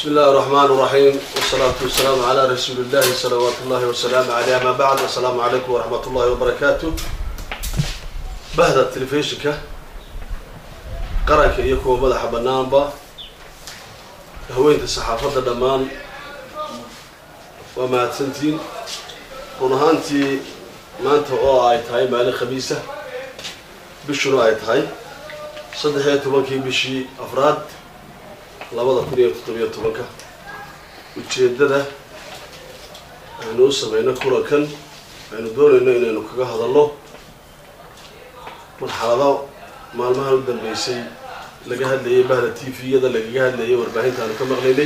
بسم الله الرحمن الرحيم والصلاة والسلام على رسول الله صلوات الله وسلامه عليه ما بعد السلام عليكم ورحمة الله وبركاته بهذا التلفزيون qaranka iyo kuwa madaxa banaanba haweenta saxaafadda dhammaan waa mahadsantiin run ahaantii maanta oo ay tahay maalin khamiisa bishuna ay tahay saddex iyo tobankii bishii afraad labada kun iyo toddobiyo tobanka ujeeddada aynu u sameyno kulankan aynu doonayno inaynu kaga hadalno marxalado maalmahan u dambeysay laga hadlayay bahda t v-yada lagaga hadlayay warbaahinta aanu ka maqlaynay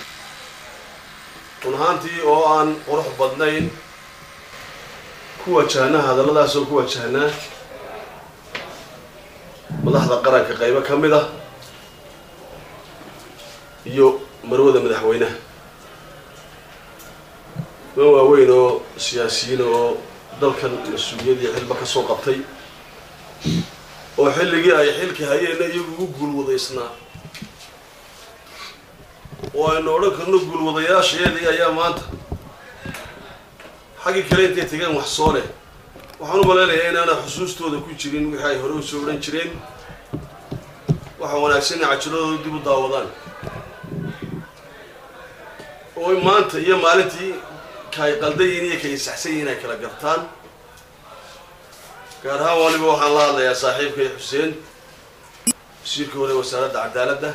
run ahaantii oo aan qurux badnayn ku wajahnaa hadalladaas oo ku wajahnaa madaxda qaranka qaybo ka mid ah iyo marwada madaxweynaha man waaweyn oo siyaasiyiin oo dalkan mas-uuliyad iyo xilba ka soo qabtay oo xilligii ay xilka hayeenna iyagu ugu guulwadaysnaa oo aynu odhan karno guulwadayaasheedii ayaa maanta xaggii kale intay tegeen wax soo leh waxaan u malaynayaa inaana xusuustooda ku jirin wixii ay hore usoo odhan jireen waxa wanaagsan inay cajiladooda dib u daawadaan oo maanta iyo maalintii kaay qaldayiin iyo kay saxsan yihiin ay kala gartaan gaar ahaan waliba waxaan la hadlayaa saaxiibkay xuseen wasiirka hore wasaaradda cadaaladda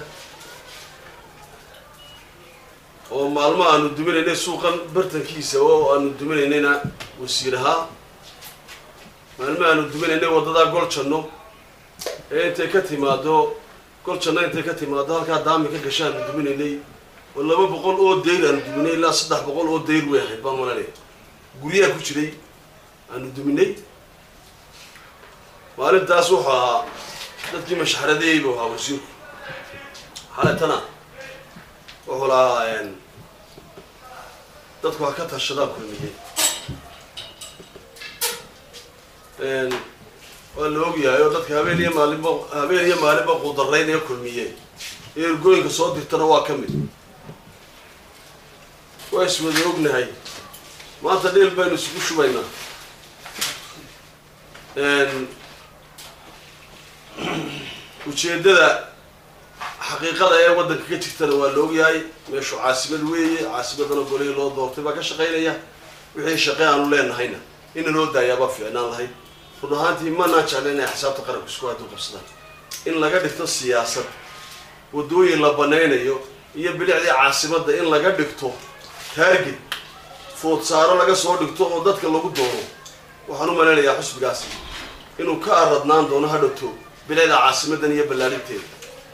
oo maalmo aanu duminaynay suuqan bartankiisa oo aanu duminaynayna wasiir ahaa maalmo aanu duminaynay waddadaa goljanno ee intay ka timaado goljanno intay ka timaado halkaa daami ka gasha aanu duminaynay oo laba boqol oo dayr aanu duminay ilaa saddex boqol oo dayr way ahayd baan malanaya guryaha ku jiray aanu duminay maalintaas wuxuu ahaa dadkii mashxaradeeyey buu ahaa wasiirku xaletana wuxuu lahaa dadku ha ka tashadaan kulmiyey waa la ogyahay oo dadka habeen iyo maalinba habeen iyo maalinba quudaraynaya kulmiye iyo ergooyinka soo dirtana waa ka mid waa iswada ognahay maanta dheel baynu isugu shubaynaa ujeeddada xaqiiqada ee waddanka ka jirtana waa la ogyahay meeshu caasimad weeye caasimadana golihii loo doortay baa ka shaqaynaya wixii shaqe aanu leenahayna ina loo daayaabaa fiicnaan lahayd run ahaantii manaan jecla inay xisaabta qaranku isku hadu qabsadaan in laga dhigto siyaasad waddooyin la banaynayo iyo bilicdii caasimadda in laga dhigto taarget food saaro laga soo dhigto oo dadka lagu doono waxaan u malaynayaa xusbigaasi inuu ka aradnaan doono hadhowto bilicda caasimadan iyo ballaarinteeda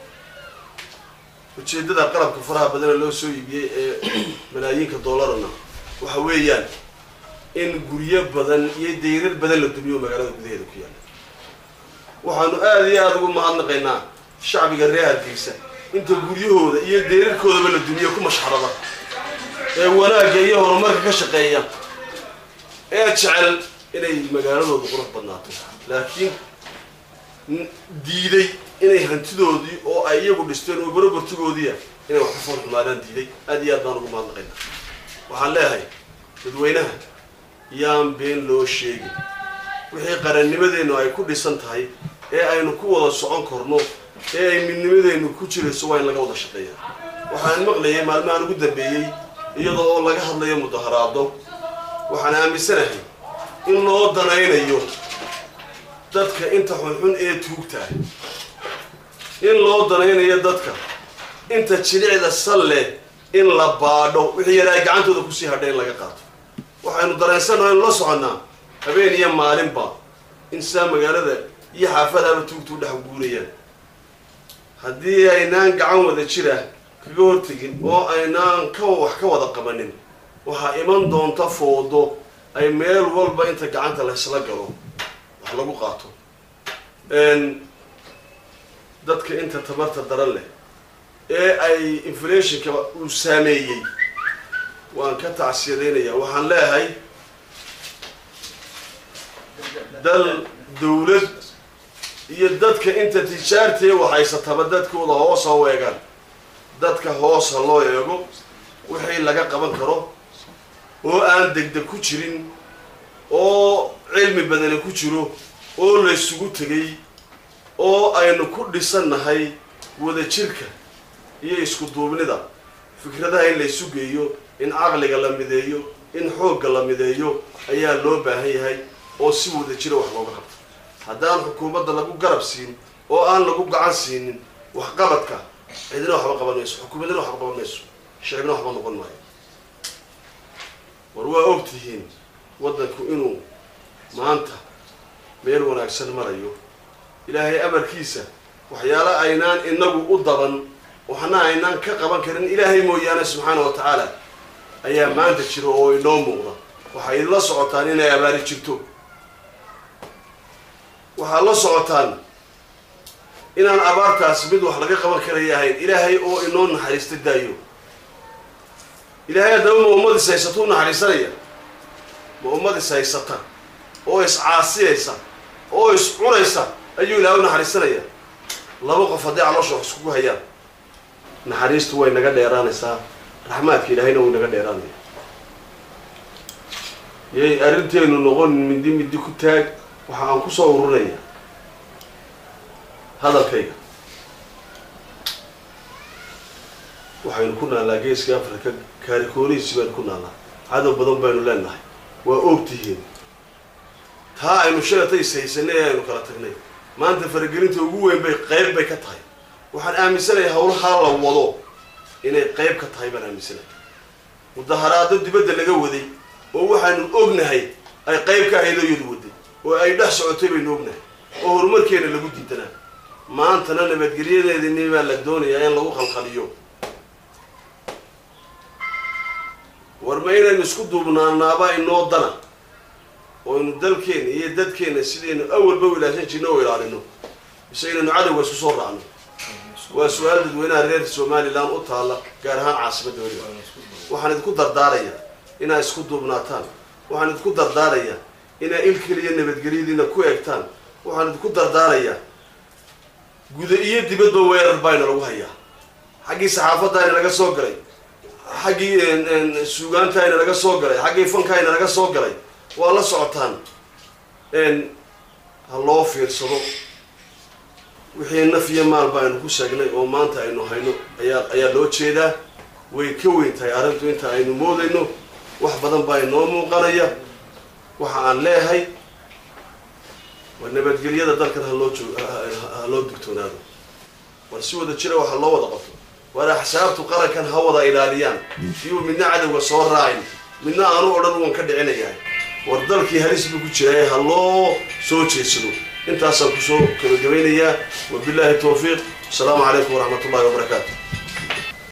ujeeddada qalabka faraha badana loo soo iibiyey ee malaayiinka doolarana waxa weeyaan in guryo badan iyo dayrar badan la dumiyo magaalada gudaheeda ku yaalla waxaanu aada iyo aada ugu mahadnaqaynaa shacbiga reer hargeysa inta guryahooda iyo dayrarkoodaba la dumiyo ku mashxarada ee wanaagga iyo horumarka ka shaqeeya ee jecel inay magaaladooda qurux badnaato laakiin diiday inay hantidoodii oo ay iyagu dhisteen oo barobartigoodiia inay wax ku fool xumaadaan diiday aad iyo aad baan ugu mahadnaqayna waxaan leeyahay dadweynaha yaan been loo sheegin wixii qarannimadeennu ay ku dhisan tahay ee aynu ku wada socon karno ee ay midnimadeennu ku jirayso waa in laga wada shaqeeya waxaan maqlayay maalmahan ugu dambeeyey iyadoo oo laga hadlayo mudaharaado waxaan aaminsanahay in loo danaynayo dadka inta xunxun ee tuugtaah in loo danaynayo dadka inta jilicda salle in la baadho wixii yara ay gacantooda kusii hadha in laga qaato waxaynu dareensannaha aynu la soconnaa habeen iyo maalinba in saa magaalada iyo xaafadaaba tuugtu u dhex guurayaan haddii aynaan gacan wada jira kaga hortegin oo aynaan ka wax ka wada qabanin waxaa iman doonta foodo ay meel walba inta gacanta laysla galo wax lagu qaato dadka inta tabarta daran leh ee ay inflationka uu saameeyey waan ka tacsiyadaynayaa waxaan leeyahay dal dawlad iyo dadka inta tijaartee waxaysataba dadkooda hoos ha weegaan dadka hoos ha loo eego wixii laga qaban karo oo aan degdeg ku jirin oo cilmi badani ku jiro oo laysugu tegay oo aynu ku dhisannahay wadajirka iyo isku duubnida fikradaha in laysu geeyo in caqliga la mideeyo in xoogga la mideeyo ayaa loo baahan yahay oo si wadajira wax looga qabto haddaan xukuumadda lagu garab siin oo aan lagu gacan siinin waxqabadka cidina waxba qaban mayso xukuumadina waxba qaban mayso shicibna waxba noqon maayo war waa og tihiin waddanku inuu maanta meel wanaagsan marayo ilaahay amarkiisa waxyaalo aynaan inagu u daban waxna aynaan ka qaban karin ilaahay mooyaane subxaana wa tacaala ayaa maanta jira oo inoo muuqda waxay la socotaan inay abaari jirto waxaad la socotaan inaan abaartaas mid wax laga qaban karaya ahayn ilaahay oo inoo naxariista daayo ilaahay haddaba ma ummad is haysata u naxariisanaya ma ummad is haysata oo is caasiyaysa oo is cunaysa ayuu ilaahay u naxariisanaya laba qof hadday caloosha wax iskugu hayaan naxariistu way naga dheeraanaysaa raxmaadka ilaahayna wuu naga dheeraanaya yay arrinteenu noqon midi midi ku taag waxa aan kusoo ururaya hadalkayga waxaynu ku naallaa geeska africa kaarikoonihiisi baynu ku naallaa cadow badan baynu leenahay waa og tihiin taa aynu sheegata is haysanay ee aynu kala tagnay maanta faragelinta ugu weyn bay qayb bay ka tahay waxaan aaminsanayaa hawlahaa la wado inay qayb ka tahay baan aaminsanaya mudaharaado dibadda laga waday oo waxaanu ognahay ay qayb ka ahayd oo iyadu waday oo ay dhex socotay baynu ognahay oo horumarkeena lagu diidanaa maantana nabadgelyadeedini baa la doonayaa in lagu khalkhaliyo war ma inaynu isku duubnaanaaba inoo dana oo aynu dalkeena iyo dadkeena sidaynu awalba u ilaashan jirno oo ilaalino mise inaynu cadowga isku soo raacno waa su-aal dadweynaha reer somalilan u taalla gaar ahaan caasimadda weliba waxaan idinku dardaarayaa inaad isku duubnaataan waxaan idinku dardaarayaa inaad il keliya nabadgelyadiina ku eegtaan waxaan idinku dardaarayaa guda iyo dibadba weerar baayna lagu hayaa xaggii saxaafaddaayna laga soo galay xaggii suugaantaayna laga soo galay xaggii fankaayna laga soo galay waa la socotaan ha loo fiirsado wixii naf iyo maal ba aynu ku sheegnay oo maanta aynu hayno ayaa ayaa loo jeedaa way ka weyn tahay arrintu inta aynu moodayno wax badan baa inoo muuqanaya waxa aan leehay war nabadgelyada dalkan haloo joog ha loo digtoonaado war si wada jira waxa loo wada qabto war axsaabtu qarankan ha wada ilaaliyaan iyuu midna cadowga soo raacin midna aanu odhan uwan ka dhicinayahay war dalkii halis buu ku jiraay ha loo soo jeedsado intaasaan kusoo gabagabaynayaa wabilaahi tawfiiq asalaamu calaykum waraxmat ullahi wabarakaatu